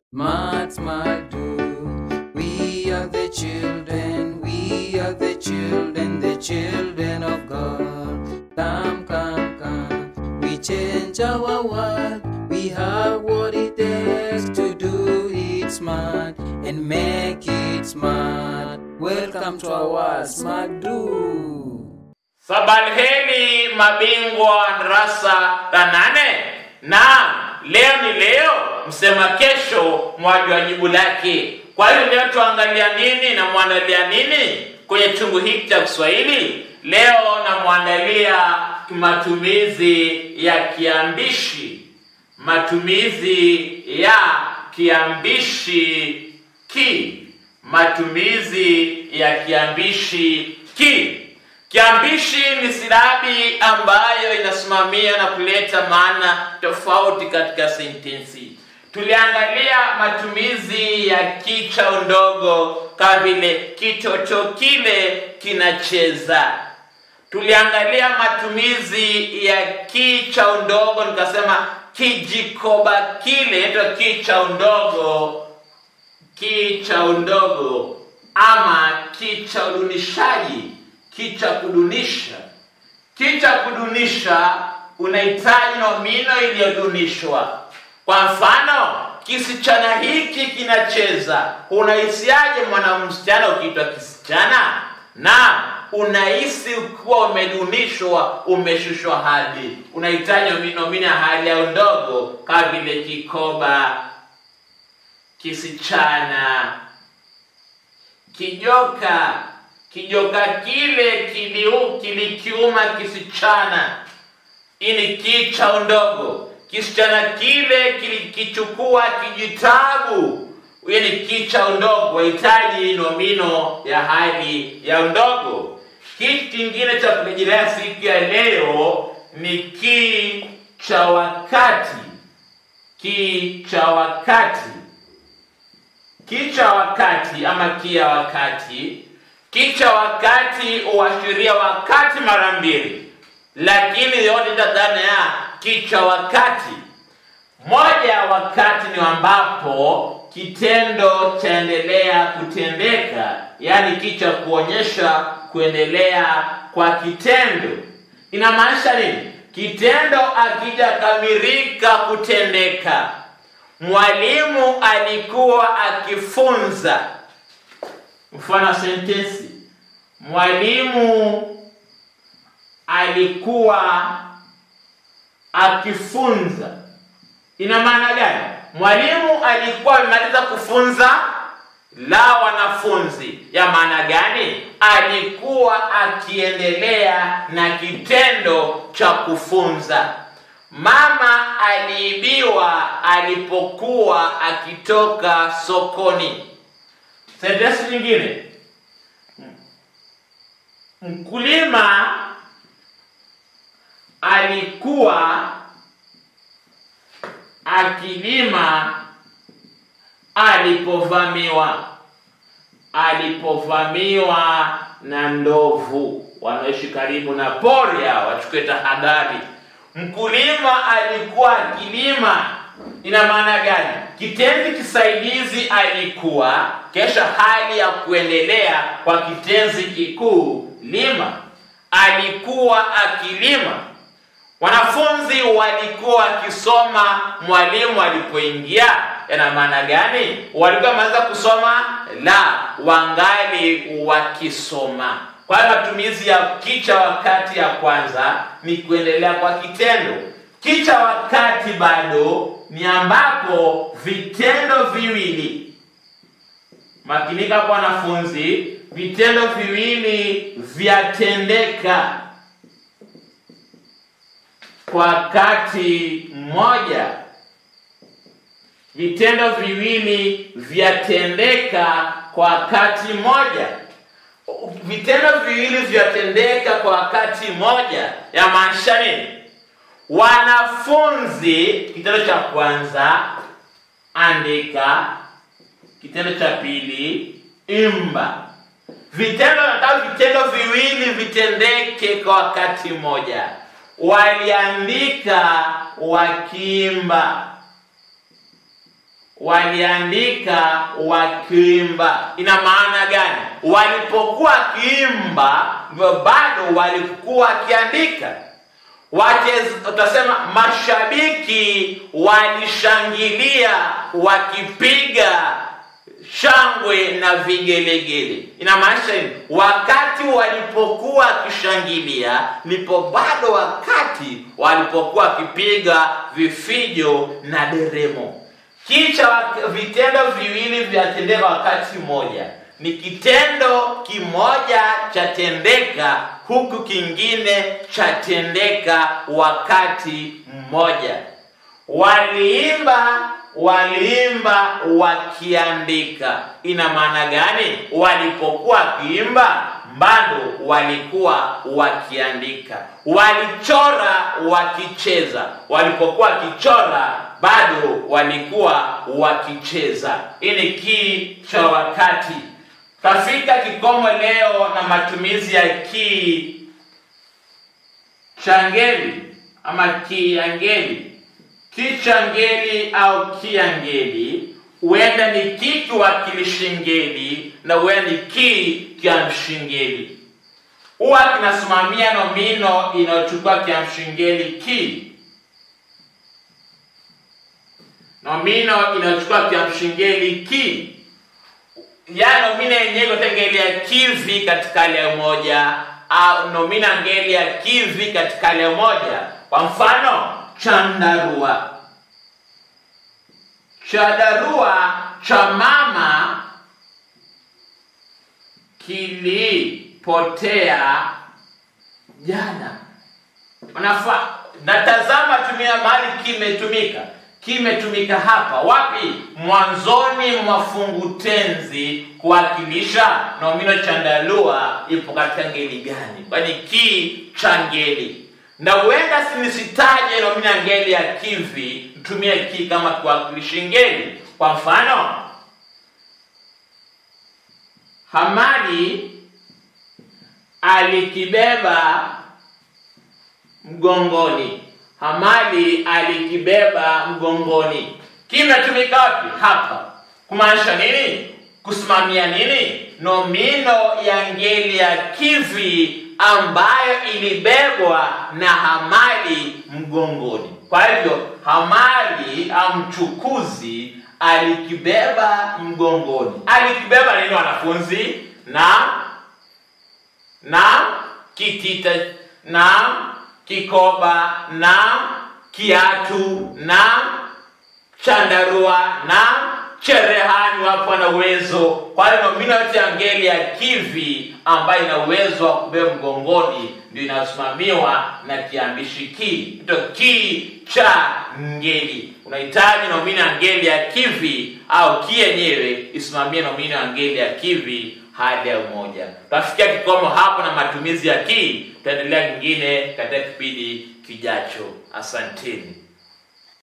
Smart, smart, do. We are the children, we are the children, the children of God. Come, come, come. We change our world. We have what it takes to do it smart and make it smart. Welcome to our Smart Do. Sabalheri mabingwa darasa la nane. Naam, leo ni leo, msema kesho mwajua jibu lake. Kwa hiyo leo tuangalia nini na mwandalia nini kwenye chungu hiki cha Kiswahili? Leo namwandalia matumizi ya kiambishi, matumizi ya kiambishi ki, matumizi ya kiambishi ki. Kiambishi ni silabi ambayo inasimamia na kuleta maana tofauti katika sentensi. Tuliangalia matumizi ya kicha ndogo kama vile kitoto kile kinacheza. Tuliangalia matumizi ya kicha ndogo, nikasema kijikoba kile inaitwa kicha ndogo, kicha ndogo ama kicha udunishaji kicha kudunisha. Kicha kudunisha unahitaji nomino iliyodunishwa. Kwa mfano, kisichana hiki kinacheza. Unahisiaje mwana msichana ukiitwa kisichana? Na unahisi ukiwa umedunishwa, umeshushwa hadhi. Unahitaji nomino ya hali ya ndogo kama vile kikoba, kisichana, kijoka kijoka kile kiliu kilikiuma kisichana. Hii ni kicha ndogo. Kisichana kile kilikichukua kijitabu. Hii ni kicha ndogo, wahitaji nomino ya hali ya ndogo. Kitu kingine cha kurejelea siku ya leo ni ki cha wakati. Ki cha wakati, ki cha wakati ama ki ya wakati kicha wakati huashiria wakati mara mbili, lakini yote dhana ya kicha wakati. Moja ya wakati ni ambapo kitendo chaendelea kutendeka, yaani kicha kuonyesha kuendelea kwa kitendo. Inamaanisha nini? Kitendo akijakamilika kutendeka. Mwalimu alikuwa akifunza Mfano sentensi, mwalimu alikuwa akifunza. Ina maana gani? Mwalimu alikuwa amemaliza kufunza la wanafunzi. Ya maana gani? Alikuwa akiendelea na kitendo cha kufunza. Mama aliibiwa alipokuwa akitoka sokoni. Sentensi nyingine, mkulima alikuwa akilima alipovamiwa. Alipovamiwa na ndovu wanaoishi karibu na pori, hao wachukue tahadhari. Mkulima alikuwa akilima ina maana gani? Kitenzi kisaidizi alikuwa, kesha hali ya kuendelea kwa kitenzi kikuu lima. Alikuwa akilima. Wanafunzi walikuwa wakisoma mwalimu alipoingia. Yana maana gani? Walikuwa wameanza kusoma? La, wangali wakisoma. Kwa hiyo matumizi ya kicha wakati ya kwanza ni kuendelea kwa kitendo. Kicha wakati bado ni ambapo vitendo viwili, makinika kwa wanafunzi, vitendo viwili vyatendeka kwa wakati mmoja. Vitendo viwili vyatendeka kwa wakati mmoja. Vitendo viwili vyatendeka kwa wakati mmoja, yamaanisha nini? Wanafunzi, kitendo cha kwanza andika, kitendo cha pili imba. Vitendo nataka vitendo viwili vitendeke kwa wakati mmoja. Waliandika wakiimba, waliandika wakiimba. Ina maana gani? Walipokuwa wakiimba ndio bado walikuwa wakiandika. Wacheza, utasema mashabiki walishangilia wakipiga shangwe na vigelegele. Inamaanisha nini? Wakati walipokuwa wakishangilia, ndipo bado wakati walipokuwa wakipiga vifijo na deremo. Kicha vitendo viwili vyatendeka wakati mmoja, ni kitendo kimoja chatendeka huku kingine chatendeka wakati mmoja. Waliimba waliimba wakiandika. Ina maana gani? Walipokuwa wakiimba bado walikuwa wakiandika. Walichora wakicheza, walipokuwa wakichora bado walikuwa wakicheza. Hii ni kii cha wakati. Tafika kikomo leo na matumizi ya kii changeli ama kiangeli kichangeli au kiangeli huenda ni ki kiwakilishi ngeli na huenda ni ki kiamshingeli. Huwa kinasimamia nomino inayochukua kiamshingeli ki, nomino inayochukua kiamshingeli ki, ya nomina yenyewe itaingelia kivi katika hali ya moja au nomina ngeli ya kivi katika hali ya moja. Kwa mfano chandarua chandarua cha mama kilipotea jana. Unafa, natazama tumia mahali kimetumika. Kimetumika hapa wapi? Mwanzoni mwa fungu tenzi kuwakilisha nomino chandarua ipo katika ngeli gani? Kwani ki cha ngeli na huenda nisitaje nomina ngeli ya kivi, mtumie ki kama kiwakilishi ngeli. Kwa mfano, Hamadi alikibeba mgongoni. Hamadi alikibeba mgongoni. Kimetumika wapi? Hapa. Kumaanisha nini? Kusimamia nini? Nomino ya ngeli ya kivi ambayo ilibebwa na Hamadi mgongoni. Kwa hivyo Hamadi au mchukuzi alikibeba mgongoni. Alikibeba nini wanafunzi? Na na kitita na kikoba na kiatu na chandarua na cherehani wapo na uwezo. Kwa hiyo nomino yote ya ngeli ya kivi ambayo ina uwezo wa kubeba mgongoni ndio inasimamiwa na kiambishi ki. Ndio ki cha ngeli. Unahitaji nomino ya ngeli ya kivi au ki yenyewe isimamie nomino ya ngeli ya kivi hali ya umoja. Tutafikia kikomo hapo na matumizi ya ki. Tutaendelea kingine katika kipindi kijacho. Asanteni.